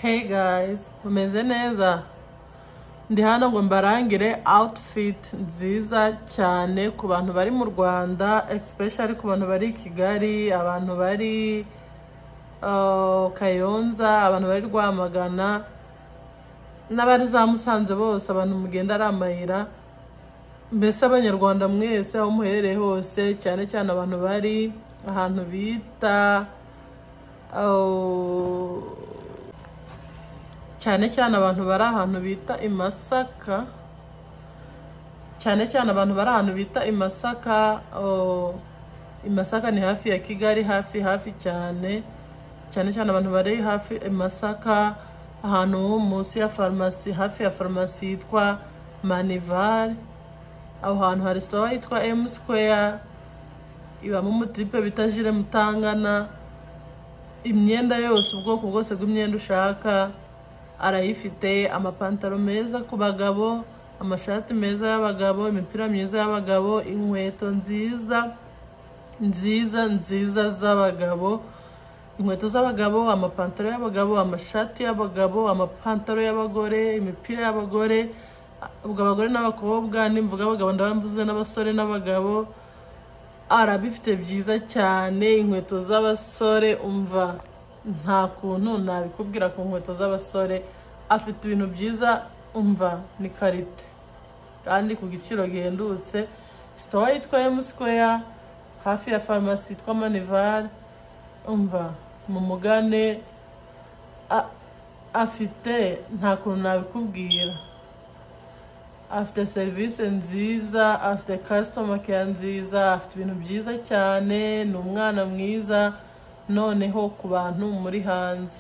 Hey guys, mumeze neza? Ndi hano ngo mbarangire outfit nziza cyane ku bantu bari mu Rwanda, especially ku bantu bari i Kigali, abantu bari uh, Kayonza, abantu bari Rwamagana n'abari za Musanze bose, abantu mugenda ari amayira, mbese abanyarwanda mwese aho muherereye hose, cyane cyane abantu bari ahantu bita uh, cyane cyane abantu bari ahantu bita i Masaka cyane cyane abantu bari ahantu bita i Masaka oh, i Masaka ni hafi ya Kigali hafi hafi cyane cyane cyane abantu bari hafi i Masaka ahantu munsi ya farumasi hafi ya farumasi yitwa Manivar aho hantu hari sitowa yitwa M Square ibamo umutiripe bita jire mutangana imyenda yose ubwoko bwose bw'imyenda ushaka arayifite amapantaro meza ku bagabo amashati meza y'abagabo imipira myiza y'abagabo inkweto nziza nziza nziza z'abagabo inkweto z'abagabo amapantaro y'abagabo amashati y'abagabo amapantaro y'abagore imipira y'abagore ubwo abagore n'abakobwa nimvuga abagabo ndabamvuze n'abasore n'abagabo arabifite byiza cyane inkweto z'abasore umva nta kuntu nabikubwira ku nkweto z'abasore afite ibintu byiza umva ni karite kandi ku giciro gihendutse sitowa yitwa emusikeya hafi ya farumasi yitwa manivari umva mu mugane a- afite nta kuntu nabikubwira afite serivisi nziza afite kasitoma keya nziza afite ibintu byiza cyane ni umwana mwiza noneho ku bantu muri hanze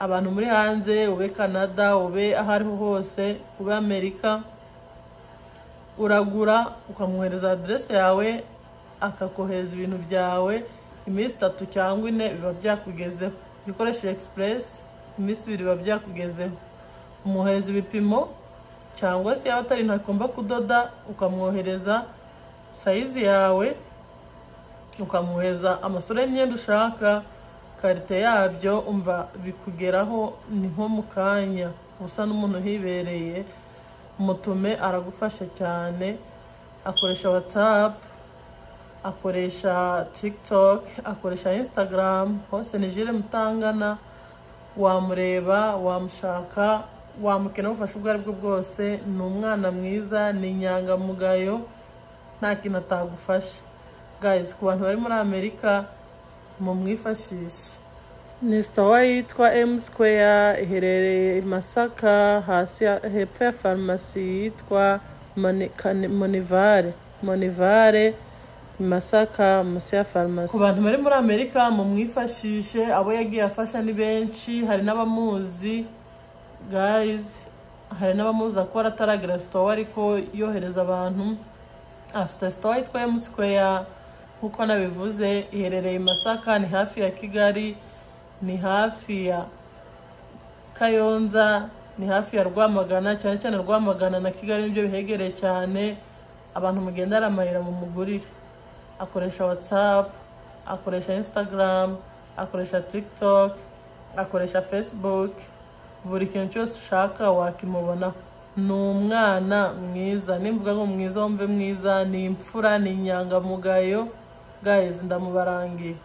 abantu muri hanze ube canada ube aho ariho hose ube amerika uragura ukamwohereza aderese yawe akakohereza ibintu byawe iminsi itatu cyangwa ine biba byakugezeho ibikoresheje egisipuresi iminsi ibiri biba byakugezeho umwohereza ibipimo cyangwa se yaba atari ntakigomba kudoda ukamwohereza sayizi yawe ukamwohereza amasura y'imyenda ushaka karite yabyo umva bikugeraho ni nko mu kanya usa n'umuntu uhibereye mutume aragufasha cyane akoresha watsapu akoresha tiktok akoresha instagram hose ni jire mutangana wamureba wamushaka wamukenera ubufasha ubwo ari bwo bwose ni umwana mwiza ni inyangamugayo nta kintu atagufasha guys ku bantu bari muri amerika mumwifashishe ni sitowa yitwa M Square iherereye i Masaka hasi ya- hepfo ya farumasi yitwa Moni- Kane- Monivare Monivare i Masaka munsi ya farumasi ku bantu bari muri Amerika mumwifashishe abo yagiye afasha ni benshi hari n'abamuzi guys hari n'abamuzi akora ataragira sitowa ariko yohereza abantu afite sitowa yitwa M Square nk'uko nabivuze iherereye i Masaka ni hafi ya Kigali ni hafi ya Kayonza ni hafi ya Rwamagana cyane cyane Rwamagana na Kigali nibyo bihegereye cyane abantu mugenda ari amayira mu mugurire akoresha WhatsApp akoresha Instagram akoresha TikTok akoresha Facebook buri kintu cyose ushaka wakimubonaho ni umwana mwiza nimvuga ngo mwiza wumve mwiza ni imfura ni inyangamugayo guys ndamubarangiye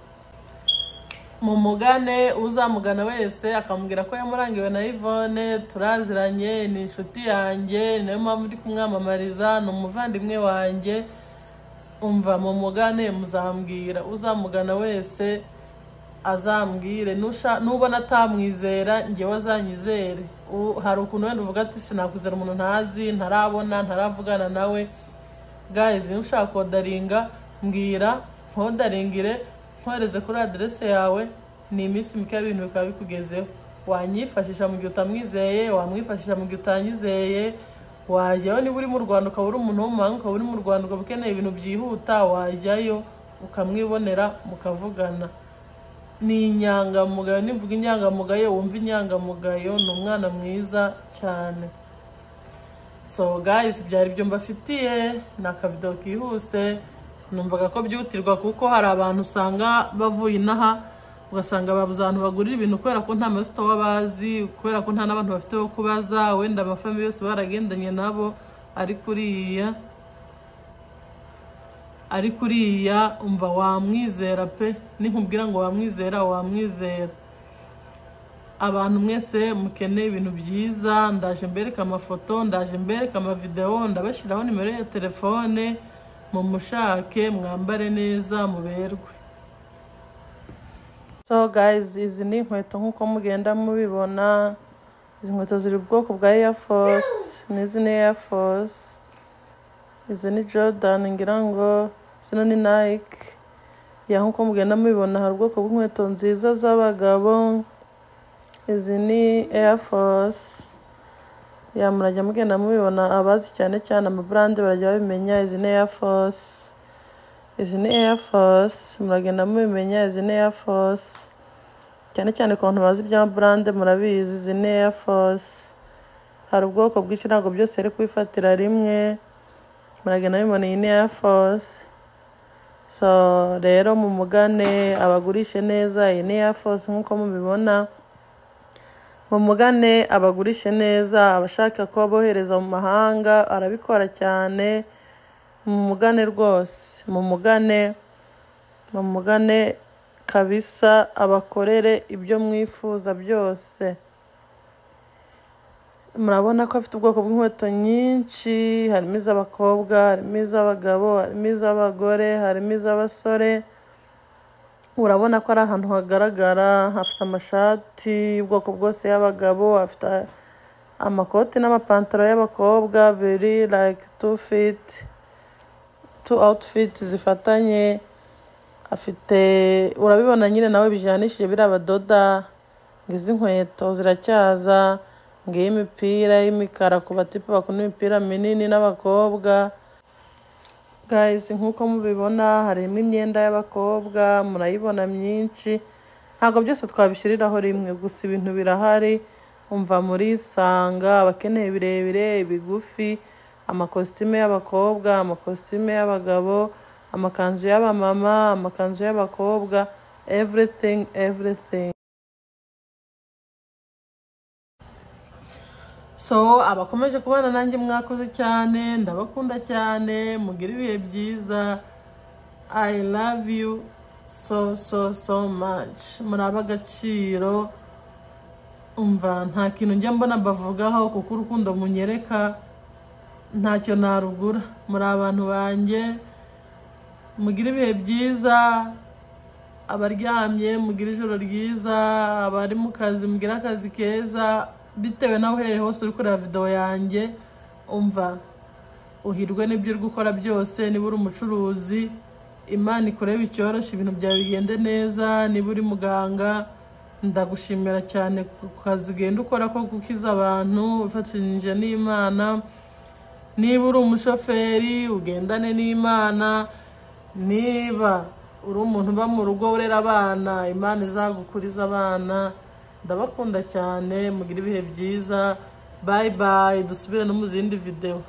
mumugane uzamugana wese akamubwira ko yamurangiwe na Yvonne turaziranye ni inshuti yanjye ni nayo mpamvu ndi kumwamamariza ni umuvandimwe wanjye umva mumugane muzambwira uzamugana wese azambwire nusha- nubona atamwizera ngewe azanyizere U- hari ukuntu wenda uvuga ati sinakuzera umuntu ntazi ntarabona ntaravugana nawe guys niba ushaka kodaringa mbwira nkodaringire nkohereze kuri aderese yawe ni iminsi mike ibintu bikaba bikugezeho wanyifashisha mu gihe utamwizeye wamwifashisha mu gihe utanyizeye wajyayo niba uri mu rwanda ukaba uri umuntu wo mu mahanga ukaba uri mu rwanda ukaba ukeneye ibintu byihuta wajyayo ukamwibonera mukavugana ni inyangamugayo nivuga inyangamugayo wumva inyangamugayo ni umwana mwiza cyane so guys byari ibyo mbafitiye ni akavido kihuse numvaga ko byihutirwa kuko hari abantu usanga bavuye inaha ugasanga babuze ahantu bagurira ibintu kubera ko nta masitowa bazi kubera ko nta n'abantu bafite bo kubaza wenda amafamili yose baragendanye nabo ari kuriya ari kuriya umva wamwizera pe ninkubwira ngo wamwizera wamwizera abantu mwese mukeneye ibintu byiza ndaje mbereka amafoto ndaje mbereka amavidewo ndabashyiraho nimero ya telefone mumushake mwambare neza muberwe so guys izi ni inkweto nk'uko mugenda mubibona izi nkweto ziri ubwoko bwa Air Force n'izi ni Air Force izi ni Jordan ngira ngo zino ni Nike ya nk'uko mugenda mubibona hari ubwoko bw'inkweto nziza z'abagabo izi ni Air Force ya murajya mugenda mubibona abazi cyane cyane amabrand barajya babimenya izi ni Air Force izi ni Air Force muragenda mubimenya izi ni Air Force cyane cyane ku bantu bazi ibya brand murabizi izi ni Air Force hari ubwoko bwinshi ntabwo byose ari kwifatira rimwe muragenda mubibona iyi ni Air Force so rero mumugane abagurishe neza iyi ni Air Force nk'uko mubibona mumugane abagurishe neza abashaka ko abohereza mu mahanga arabikora cyane mumugane rwose mumugane mumugane kabisa abakorere ibyo mwifuza byose murabona ko afite ubwoko bw'inkweto nyinshi harimo iz'abakobwa harimo iz'abagabo harimo iz'abagore harimo iz'abasore urabona ko ari ahantu hagaragara hafite amashati y'ubwoko bwose y'abagabo afite amakoti n'amapantaro y'abakobwa biri like two feet tu outfit zifatanye afite urabibona nyine nawe bijyanishije biriya badoda ngo izi nkweto ziracyaza ngo imipira y'imikara ku batipe bakunda imipira minini n'abakobwa guys nk'uko mubibona harimo imyenda y'abakobwa murayibona myinshi ntabwo byose twabishyiriraho rimwe gusa ibintu birahari umva murisanga abakeneye birebire bigufi amakositime y'abakobwa amakositime y'abagabo amakanzu y'abamama amakanzu y'abakobwa everything everything so abakomeje kubana nanjye mwakoze cyane ndabakunda cyane mugira ibihe byiza i love you so so so much muri ab'agaciro umva nta kintu njya mbona bavugaho kuko urukundo munyereka ntacyo narugura muri abantu banjye mugira ibihe byiza abaryamye mugira ijoro ryiza abari mu kazi mugira akazi keza bitewe nawe uherereye hose uri kureba videwo yanjye umva uhirwe n'ibyo uri gukora byose niba uri umucuruzi imana ikureba icyoroshye ibintu byawe bigende neza niba uri muganga ndagushimira cyane ku kazi ugenda ukora ko gukiza abantu ufatanyije n'imana niba uri umushoferi ugendane n'imana niba uri umuntu uba mu rugo urera abana imana izagukuriza abana ndabakunda cyane mugira ibihe byiza bayi bayi dusubire no mu zindi videwo